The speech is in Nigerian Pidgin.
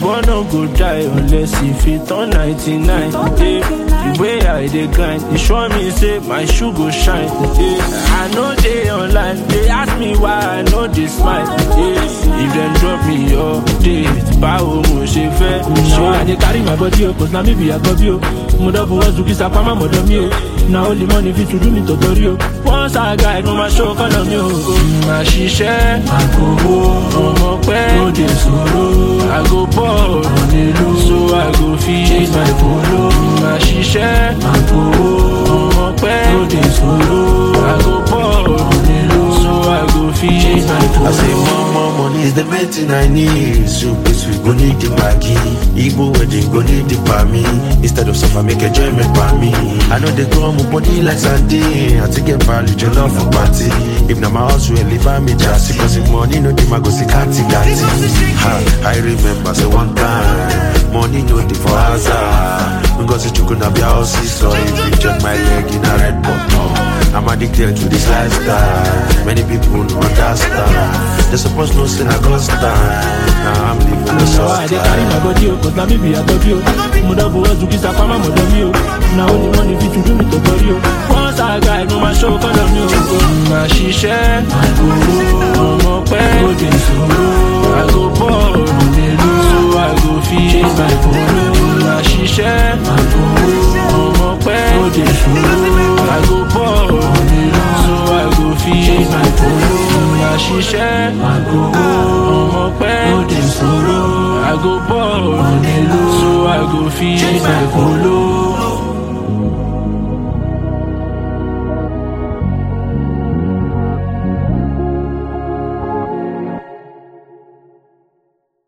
boy no go die unless e fit turn 99. Yeah. The way I dey grind, e sure me say my shoe go shine. Yeah. I know dey online, they ask me why I no dey smile. Yeah. If dem drop me update, báwo mo ṣe fẹ́? Now I dey carry my body o, cause na me be Agobi o. Mo double one zuki sapama mọ̀dọ̀ mi o. Na only money fit to do me totori o. Once I guide, mo ma show kọ́nà mi o. Màá ṣiṣẹ́, àkòwò, ọmọ pẹ́, ó dé sòrò. I go ball, so I go fit chase my polo. Màá ṣiṣẹ́, àkòwò, ọmọ pẹ́, ó dé sòrò. I go ball, so I go fit chase my polo. I say more, more money is the main thing I need. So please we go need the Maggi. Igbo wedding go need the me. Instead of suffer, make enjoyment by me. I know they grow my body like sardine. I take get value, your love for party. If na my house, we live by me just Cause if money no dey, my go see kati kati. Ha, I remember say one time, money no dey for hazard. Because you could not be a house, so if you check my leg in a red button. I'm addicted to this lifestyle. Many people don't understand. They supposed to say I constant. Now I'm living the Now I dey carry my body o, cause na me be Agobi o. Mo double one zuki sapama mọ̀dọ̀ mi o. Na only money fit to do me totori o. Once I guide, mo ma show kọ́nà mi o. Màá ṣiṣẹ́, àkòwò, ọmọ pẹ́, ó dé sòrò. I go ball, so I go fit chase my polo. Màá ṣiṣẹ́, àkòwò, ọmọ pẹ́, ó dé sòrò. I go ball, so I go fit chase my polo. Màá ṣiṣẹ́, àkòwò, ọmọ pẹ́, ó dé sòrò. I go ball, so I go fit chase my polo.